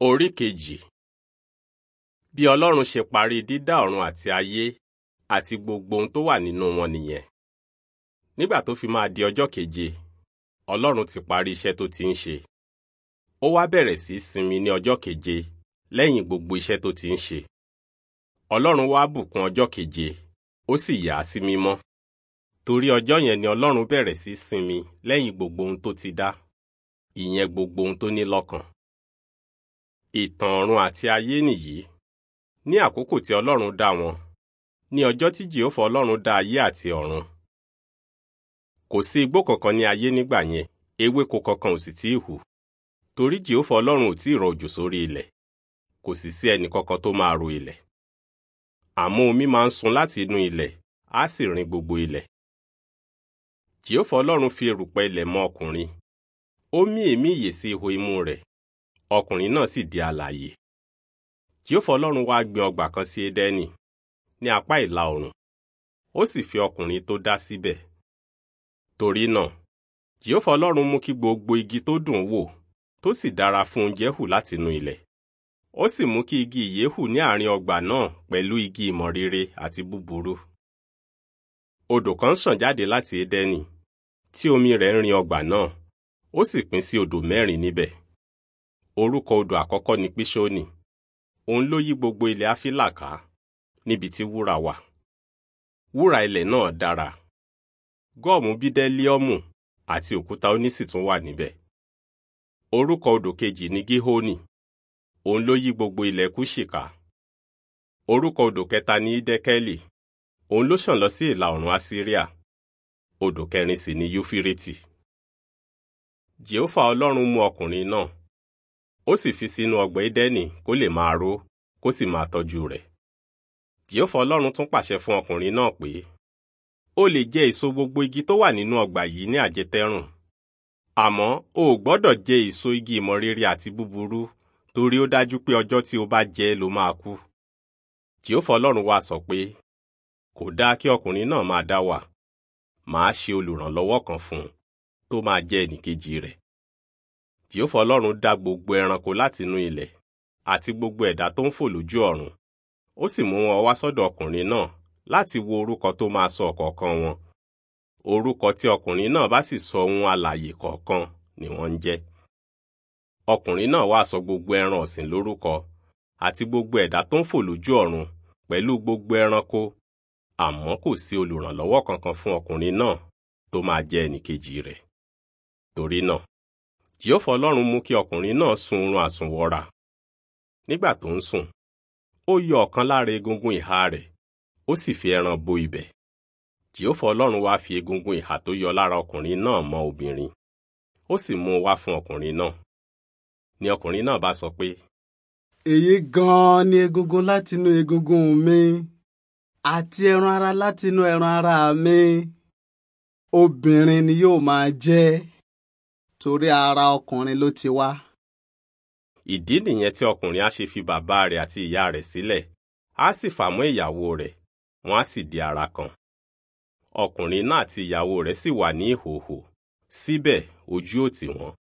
Orí kejì Bí Ọlọ́run ṣe parí dídá ọ̀run àti ayé àti gbogbo ohun tó wà nínú wọn nìyẹn. Nígbà tó fi máa di ọjọ́ keje, Ọlọ́run ti parí iṣẹ́ tó ti ń ṣe. Ó wá bẹ̀rẹ̀ sí í sinmi ní ọjọ́ keje lẹ́yìn gbogbo iṣẹ́ tó ti ń ṣe. Ọlọ́run wá bùkún ọjọ́ keje, ó sì yà á sí mímọ́. Torí ọjọ́ yẹn ni Ọlọ́run bẹ̀rẹ̀ sí í sinmi lẹ́yìn gbogbo ohun tó ti dá, ìyẹn gbogbo ohun tó ní lọ́kàn. Ìtàn ọ̀run àti ayé nìyí. Ní àkókò tí Ọlọ́run dá wọn, ní ọjọ́ tí Jèhófà Ọlọ́run dá ayé àti ọ̀run. Kò sí igbó kankan ní ayé nígbà yẹn, ewéko kankan ò sì tíì hù. Torí Jèhófà Ọlọ́run ò tíì rọ òjò sórí ilẹ̀, kò sì sí ẹnì kankan tó máa ro ilẹ̀. Àmọ́ omi máa ń sun láti inú ilẹ̀, á sì rin gbogbo ilẹ̀. Jèhófà Ọlọ́run fi erùpẹ̀ ilẹ̀ mọ ọkùnrin. Ó mí èémí ìyè sí ihò imú rẹ̀, ọkùnrin náà sì di alààyè. Jèhófà Ọlọ́run wá gbin ọgbà kan sí Édẹ́nì ní apá ìlà oòrùn, ó sì fi ọkùnrin tó dá síbẹ̀. Torí náà, Jèhófà Ọlọ́run mú kí gbogbo igi tó dùn wò tó sì dára fún oúnjẹ hù látinú ilẹ̀. Ó sì mú kí igi ìyè hù ní àárín ọgbà náà pẹ̀lú igi ìmọ̀ rere àti búburú. Odò kan ṣàn jáde láti Édẹ́nì, tí omi rẹ̀ ń rin ọgbà náà, ó sì pín sí odò mẹ́rin níbẹ̀. Orúkọ odò àkọ́kọ́ ni Píṣónì. Òun ló yí gbogbo ilẹ̀ Áfílà ká, níbi tí wúrà wà. Wúrà ilẹ̀ náà dára. Gọ́ọ̀mù bídẹ́líọ́mù àti òkúta onísì tún wà níbẹ̀. Orúkọ odò kejì ni Gíhónì. Òun ló yí gbogbo ilẹ̀ Kúṣì ká. Orúkọ odò kẹta ni Ídẹ́kẹ́lì. Òun ló ṣàn lọ sí ìlà oòrùn Asíríà. Odò kẹrin sì ni Yúfírítì. Jèhófà Ọlọ́run mú ọkùnrin náà. Ó sì fi sínú ọgbà Édẹ́nì kó lè máa ró, kó sì máa tọ́jú rẹ̀. Jèhófà Ọlọ́run tún pàṣẹ fún ọkùnrin náà pé, ó lè jẹ èso gbogbo igi tó wà nínú ọgbà yìí ní àjẹtẹ́rùn. Àmọ́ o ò gbọ́dọ̀ jẹ èso igi ìmọ̀ rere àti búburú torí ó dájú pé ọjọ́ tí o bá jẹ ẹ́ ló máa kú. Jèhófà Ọlọ́run wá sọ pé, kò dáa kí ọkùnrin náà máa dá wà. Màá ṣe olùrànlọ́wọ́ kan fún un tó máa jẹ́ ẹnìkejì rẹ̀. Jèhófà Ọlọ́run dá gbogbo ẹranko látinú ilẹ̀ àti gbogbo ẹ̀dá tó ń fò lójú ọ̀run. Ó sì mú wọn wá sọ́dọ̀ ọkùnrin náà láti wo orúkọ tó máa sọ ọ̀kọ̀ọ̀kan wọn. Orúkọ tí ọkùnrin náà bá sì sọ ohun alààyè kọ̀ọ̀kan ni wọ́n ń jẹ́. Ọkùnrin náà wá sọ gbogbo ẹran ọ̀sìn lórúkọ àti gbogbo ẹ̀dá tó ń fò lójú ọ̀run pẹ̀lú gbogbo ẹranko àmọ́ kò sí olùrànlọ́wọ́ kankan fún ọkùnrin náà tó máa jẹ́ ẹnìkejì rẹ̀. Torí náà, Jèhófà Ọlọ́run mú kí ọkùnrin náà sun oorun àsùnwọra. Nígbà tó ń sùn, ó yọ ọ̀kan lára egungun ìhà rẹ̀, ó sì fi ẹran bo ibẹ̀. Jèhófà Ọlọ́run wá fi egungun ìhà tó yọ lára ọkùnrin náà mọ́ obìnrin. Ó sì mú un wá fún ọkùnrin náà. Ni ọkùnrin náà bá sọ pé, èyí gan-an ni egungun látinú egungun mi àti ẹran ara látinú ẹran ara mi obìnrin ni yóò máa jẹ́ torí ara ọkùnrin ló ti wá. ìdí nìyẹn tí ọkùnrin á ṣe fi bàbá rẹ̀ àti ìyá rẹ̀ sílẹ̀, á sì fà mọ́ ìyàwó rẹ̀, wọ́n á sì di ara kan. Ọkùnrin náà àti ìyàwó rẹ̀ sì wà ní ìhòhò, síbẹ̀ ojú ò tì wọ́n.